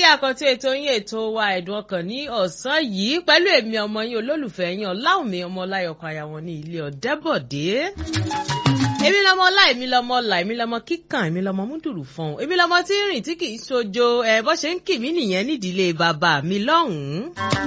àkọ́tí ètò yín ètò wa ẹ̀dùn ọkàn ní ọ̀sán yìí pẹ̀lú èmi ọmọ yín olólùfẹ́ yín ọláwùmí ọmọ ọláyọkọ̀ àyàwọ̀n ní ilé ọ̀dẹ́bọ̀dé. èmi lọmọ ọlá èmi lọmọ ọlà èmi lọmọ kíkàn èmi lọmọ múdùrú fún èmi lọmọ tí ń rìn tí kì í ṣojo ẹ bó ṣe ń kì mí nìyẹn nídìílé bàbá mi lọ́hùn-ún.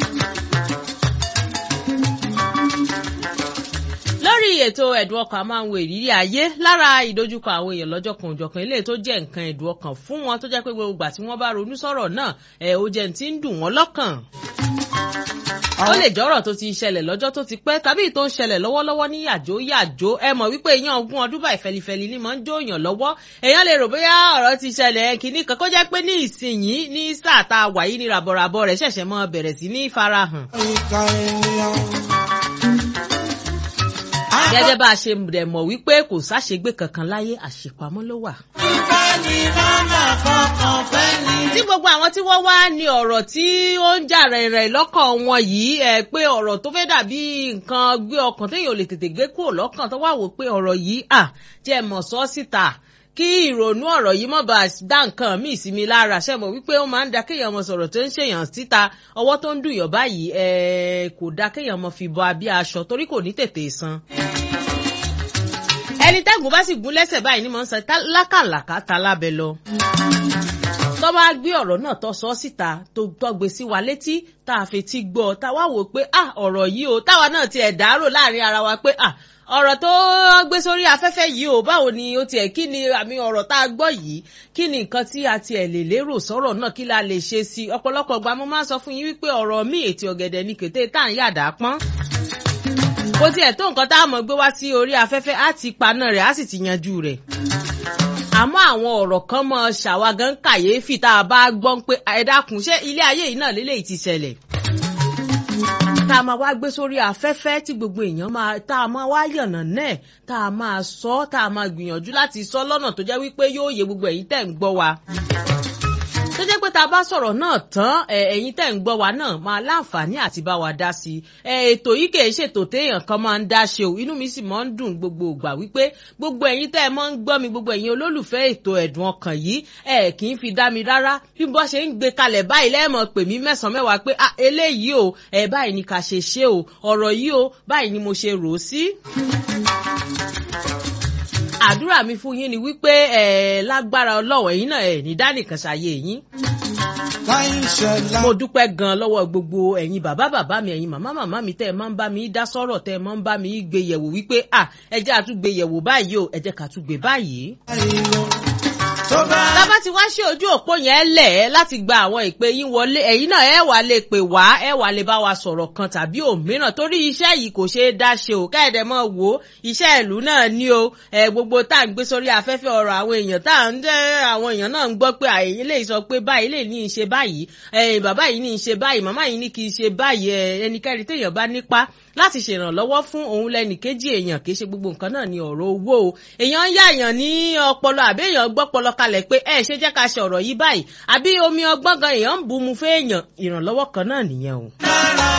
lórí ètò ẹ̀dùn ọkàn a máa ń wo ìrírí ayé lára ìdojúkọ àwọn èèyàn lọ́jọ́ kan òjọ̀kan eléyìí tó jẹ́ nǹkan ẹ̀dùn ọkàn fún wọn tó jẹ́ pé gbogbo ìgbà tí wọ́n bá ronú sọ̀rọ̀ náà ẹ̀ ó jẹ́ ti ń dùn wọ́n lọ́kàn. ó lè jọ́rọ̀ tó ti ṣẹlẹ̀ lọ́jọ́ tó ti pẹ́ tàbí tó ń ṣẹlẹ̀ lọ́wọ́lọ́wọ́ ní yàjó yàjó ẹ mọ̀ wípé èèyàn ogún ọdún báyìí fẹlifẹli ni mò ń jó èèyàn lọ́wọ́ èèyàn lè rò bóyá ọ̀rọ̀ ti ṣẹlẹ̀ kìíní kan kó jẹ́ pé ní ìsinyìí ní sáà tá a wà yìí ní ràbọ̀ràbọ̀ rẹ̀ ṣẹ̀ṣẹ̀ mọ́ bẹ̀rẹ̀ sí ní farahàn gẹ́gẹ́ bá a ṣe rẹ̀ mọ̀ wípé kò sáṣegbé kankan láyé àṣepamọ́ ló wà. ìfẹ́ ni màmá kankan fẹ́ ni. tí gbogbo àwọn tí wọ́n wá ní ọ̀rọ̀ tí ó ń jà rẹ̀rẹ̀ lọ́kàn wọn yìí ẹ̀ pé ọ̀rọ̀ tó fẹ́ dàbí nǹkan gbé ọkàn téèyàn ò lè tètè gbé kúrò lọ́kàn tó wà wò pé ọ̀rọ̀ yìí à jẹ́ mọ̀ sọ́ síta kí ìrònú ọ̀rọ̀ yìí mọ̀ bá dá nǹkan míì sí mi lára ṣe mọ̀ wípé ó máa ń da kéèyàn mọ̀ sọ̀rọ̀ tó ń ṣèyàn síta ọwọ́ tó ń dùnyàn báyìí kò da kéèyàn mọ̀ fi bọ abí aṣọ torí kò ní tètè san ẹni tẹ́gùn bá sì gún lẹ́sẹ̀ báyìí ni mò ń sọ lákàlàkà ta lábẹ́ lọ. tó bá gbé ọ̀rọ̀ náà tó sọ síta tó gbé sí wa létí tá a fetí gbọ́ tá a wá wò pé ah ọ̀rọ̀ yìí o táwa náà tiẹ̀ dárò láàrin ara wa pé ah ọ̀rọ̀ tó gbé sórí afẹ́fẹ́ yìí o báwo ni ó tiẹ̀ kí ni àmì ọ̀rọ̀ tá a gbọ́ yìí kí ni nǹkan tí a tiẹ̀ lè lérò sọ̀rọ̀ náà kí la lè ṣe sí i ọ̀pọ̀lọpọ̀ gba mo máa ń sọ fún yín wípé ọ̀rọ̀ mi ètò ọ̀gẹ̀dẹ̀ ni kété tá à ń yàdá pọ́n bó tiẹ̀ tó nǹkan tá a mọ̀ gbé wá sí orí afẹ́fẹ́ á ti paná rẹ̀ á sì ti yanjú rẹ̀. àmọ́ àwọn ọ̀rọ̀ kan mọ ṣàwágán kàyéfì tá a bá gbọ́ pé ẹ dákun ṣé ilé ayé yìí náà lélẹ́yìí ti ṣẹlẹ̀. tá a máa wá gbé sórí afẹ́fẹ́ tí gbogbo èèyàn máa tá a máa wá yànnà náà tá a máa sọ tá a máa gbìyànjú láti sọ lọ́nà tó jẹ́ wípé yóò yé gbogbo ẹ̀yin tẹ̀ ń gbọ́ wa tó jẹ́ pé tá a bá sọ̀rọ̀ náà tán ẹ̀yin tẹ̀ ń gbọ́ wa náà máa láǹfààní àti bá wa dá sí i ètò yìí kì í ṣètò téèyàn kan máa ń dá ṣe o inú mi sì máa ń dùn gbogbo ìgbà wípé gbogbo ẹ̀yin tẹ́ ẹ máa ń gbọ́ mi gbogbo ẹ̀yin olólùfẹ́ ètò ẹ̀dùn ọkàn yìí ẹ kì í fi dá mi rárá bí bọ́ ṣe ń gbé kalẹ̀ báyìí lẹ́ẹ̀mọ̀ pè mí mẹ́sàn-án mẹ́wàá pé eléyìí o ẹ báyìí ni ká ṣe ṣe o ọ̀rọ̀ yìí o báyìí ni mo ṣe rò ó sí àdúrà mi fún yín ni wípé ẹ lágbára ọlọ́wọ̀ yín náà ẹ ní dánìkan ṣàyè yín. mo dúpẹ́ gan lọ́wọ́ gbogbo ẹ̀yin bàbá bàbá mi ẹ̀yin màmá màmá mi tẹ́ ẹ máa ń bá mi dá sọ́rọ̀ tẹ́ ẹ máa ń bá mi gbé yẹ̀wò wípé à ẹ jẹ́ àtúgbé yẹ̀wò báyìí o ẹ jẹ́ ká tún gbé báyìí. Tábà ti wá ṣe ojú òpó yẹn lẹ̀ láti gba àwọn ìpè yín wọlé ẹ̀yin náà ẹ wà lè pè wá ẹ wà lè bá wa sọ̀rọ̀ kan tàbí òmíràn torí iṣẹ́ yìí kò ṣeé dá ṣe o kẹ́ẹ̀dẹ̀ mọ́ wò ó iṣẹ́ ìlú náà ní o ẹ gbogbo tá à ń gbé sórí afẹ́fẹ́ ọ̀rọ̀ àwọn èèyàn tá à ń jẹ́ àwọn èèyàn náà ń gbọ́ pé àyè lè sọ pé báyìí lè ní í ṣe báyìí ẹ bàbá yìí ní í ṣe báyìí màmá yìí ní kì í ṣe báyìí ẹ ẹnikẹ́ni téèyàn bá nípa láti ṣèrànlọ́wọ́ fún òun lẹ́nì kejì èèyàn kì í ṣe gbogbo nǹkan náà ní ọ̀rọ̀ owó o èèyàn ń yáàyàn ní ọpọlọ àbí èèyàn gbọ́pọlọ kalẹ̀ pé ẹ ṣe jẹ́ ká ṣe ọ̀rọ̀ yìí báyìí àbí omi ọgbọ́n gan èèyàn ń bu mu fún èèyàn ìrànlọ́wọ́ kan náà nìyẹn o.